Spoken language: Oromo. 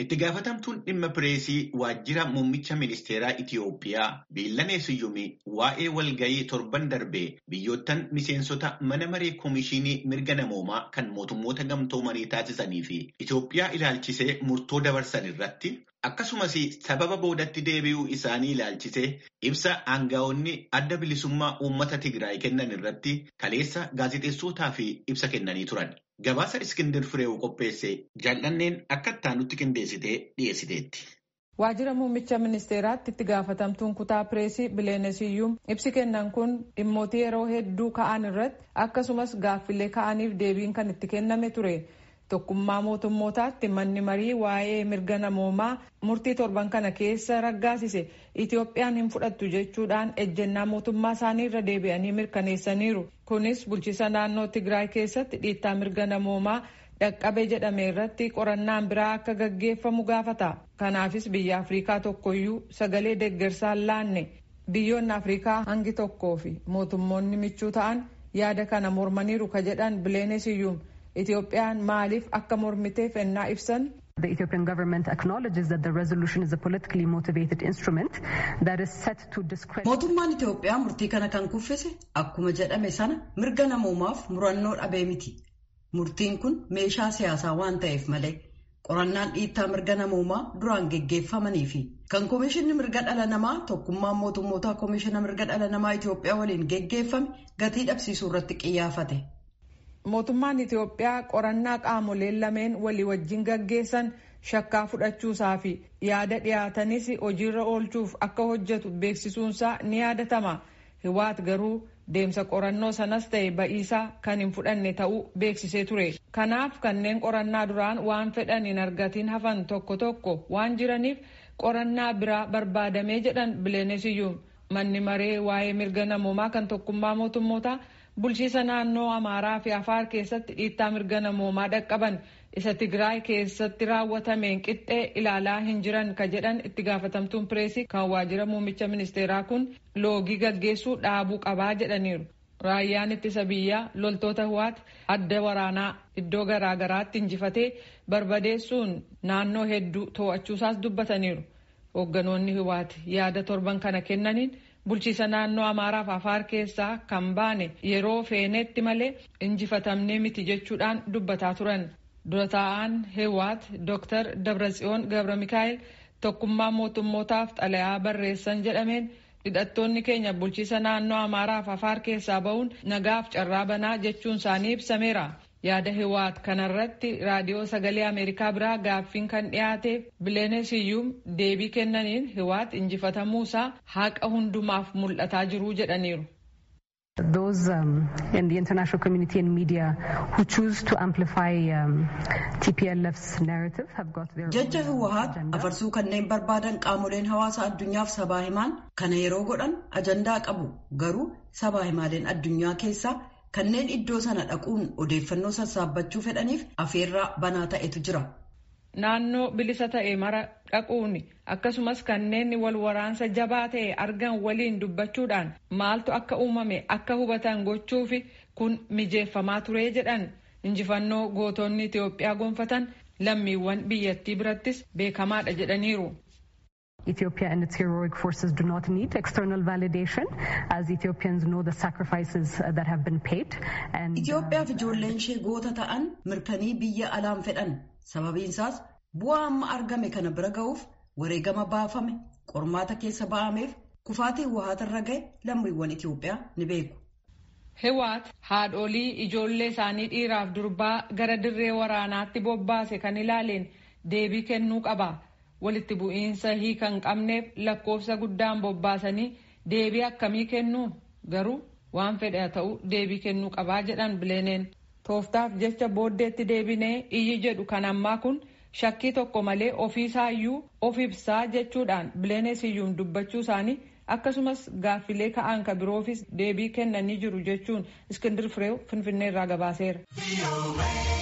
Itti gaafatamtuun dhimma pireesii waajjira muummicha ministeeraa Itiyoophiyaa Biillanee Siyyumii waa'ee walgayii torban darbee biyyoottan miseensota mana maree koomishinii mirga namoomaa kan mootummoota gamtoomanii taasisanii fi Itiyoophiyaa ilaalchisee murtoo dabarsan irratti akkasumas sababa boodatti deebi'uu isaanii ilaalchisee ibsa aangaa'onni adda bilisummaa uummata Tigraay kennan irratti kaleessa gaazexeessootaa fi ibsa kennanii turan. Gabaasa Iskindir Fireewu qopheesse jaallanneen akka ittaanutti qindeessitee dhiyeessiteetti. Waajjira muummicha ministeeraatti itti gaafatamtuun kutaa pireesii Bileenesiyyuum ibsi kennan kun dhimmoota yeroo hedduu ka'an irratti akkasumas gaaffilee ka'aniif deebiin kan itti kenname ture. Tokkummaa mootummootaatti manni marii waa'ee mirga namoomaa murtii torban kana keessa raggaasise Itoophiyaan hin fudhattu jechuudhaan ejjennaa mootummaa isaanii irra deebi'anii mirkaneessaniiru. Kunis bulchiisa naannoo Tigraay keessatti dhiittaa mirga namoomaa dhaqqabe jedhame irratti qorannaan biraa akka gaggeeffamu gaafata. Kanaafis biyya Afrikaa tokkoyyuu sagalee deeggarsaan laanne biyyoonni Afrikaa hangi tokkoo fi mootummoonni michuu ta'an yaada kana mormaniiru ka jedhan Bileenesiyyuum. Itoophiyaan maaliif akka mormiteef ennaa ibsan. The Ethiopian government acknowledges that the resolution is a politically motivated instrument that is set to discredit. Mootummaan Itoophiyaa murtii kana kan kuffise akkuma jedhame sana mirga namoomaaf murannoo dhabee miti. Murtiin kun meeshaa siyaasaa waan ta'eef malee qorannaan dhiittaa mirga namoomaa duraan geggeeffamanii fi kan koomishinni mirga dhala namaa tokkummaan mootummootaa koomishina mirga dhala namaa Itoophiyaa waliin geggeeffame gatii dhabsiisuu irratti xiyyeeffate. Mootummaan Itoophiyaa qorannaa qaamoleen lameen walii wajjin gaggeessan shakkaa fudhachuusaa fi yaada dhiyaatanis hojiirra oolchuuf akka hojjetu beeksisuunsaa ni yaadatama. Hiwaat garuu deemsa qorannoo sanas ta'e ba'iisaa kan hin fudhanne ta'uu beeksisee ture. Kanaaf kanneen qorannaa duraan waan fedhan hin argatiin hafan tokko tokko waan jiraniif qorannaa biraa barbaadamee jedhan bileenesiyyuum manni maree waa'ee mirga namoomaa kan tokkummaa mootummootaa. bulchiisa naannoo amaaraa fi afaar keessatti dhiittaa mirga namoomaa dhaqqaban isa tigraay keessatti raawwatameen qixxee ilaalaa hin jiran ka jedhan itti gaafatamtuun pireesii kan waajjira muummicha ministeeraa kun loogii gaggeessuu dhaabuu qabaa jedhaniiru. Raayyaan ittisa biyyaa loltoota Hiwaat adda waraanaa iddoo garaagaraatti injifatee barbadeessuun naannoo hedduu to'achuusaas dubbataniiru. Hoogganoonni Hiwaat yaada torban kana kennaniin bulchiisa naannoo amaaraaf afaar keessaa kan baane yeroo feenetti malee injifatamnee miti jechuudhaan dubbataa turan dura taa'aan heewaat dr dabratsiyoon gabra mikaa'el tokkummaa mootummootaaf xalayaa barreessan jedhameen hidhattoonni keenya bulchiisa naannoo amaaraaf afaar keessaa ba'uun nagaaf carraa banaa jechuun isaanii ibsameera. yaada hiwaat kanarratti raadiyoo sagalee ameerikaa biraa gaaffiin kan dhiyaateef bileenesiyyuum deebii kennaniin hiwaat injifatamuusaa haqa hundumaaf mul'ataa jiruu jedhaniiru. Those um, in the international community and media who choose to amplify um, TPLF's narrative have got their Jecha Hiwaat afarsuu kanneen barbaadan qaamoleen hawaasa addunyaaf sabaa himaan kana yeroo godhan ajandaa qabu garuu sabaa himaaleen addunyaa keessaa kanneen iddoo sana dhaquun odeeffannoo sassaabbachuu fedhaniif afeerraa banaa ta'etu jira. Naannoo bilisa ta'e mara dhaquun akkasumas kanneen wal waraansa jabaa ta'e argan waliin dubbachuudhaan maaltu akka uumame akka hubatan gochuufi kun mijeeffamaa ture jedhan injifannoo gootonni Itoophiyaa gonfatan lammiiwwan biyyattii birattis beekamaadha jedhaniiru. Ethiopia and its heroic forces do not need external validation as Ethiopians know the sacrifices that have been paid. And, Itoophiyaa fi ijoolleen ishee goota ta'an mirkanii biyya alaan fedhan sababiinsaas bu'aa amma argame kana bira ga'uuf wareegama baafame qormaata keessa ba'ameef kufaatii Hiwaatirra ga'e lammiiwwan Itoophiyaa ni beeku. Hiwaat haadholii ijoollee isaanii dhiiraaf durbaa gara dirree waraanaatti bobbaase kan ilaaleen deebii kennuu qaba. walitti bu'iinsa hiika hin qabneef lakkoofsa guddaan bobbaasanii deebii akkamii kennuu garuu waan fedhe ta'u deebii kennuu qabaa jedhan bileeneen tooftaaf jecha booddeetti deebinee iyyi jedhu kan ammaa kun shakkii tokko malee ofiisaayyuu of ibsaa jechuudhaan bileenesiyyuun dubbachuu isaanii akkasumas gaaffilee ka'an ka biroofis deebii kennanii jiru jechuun iskindir fireew finfinneerraa gabaaseera.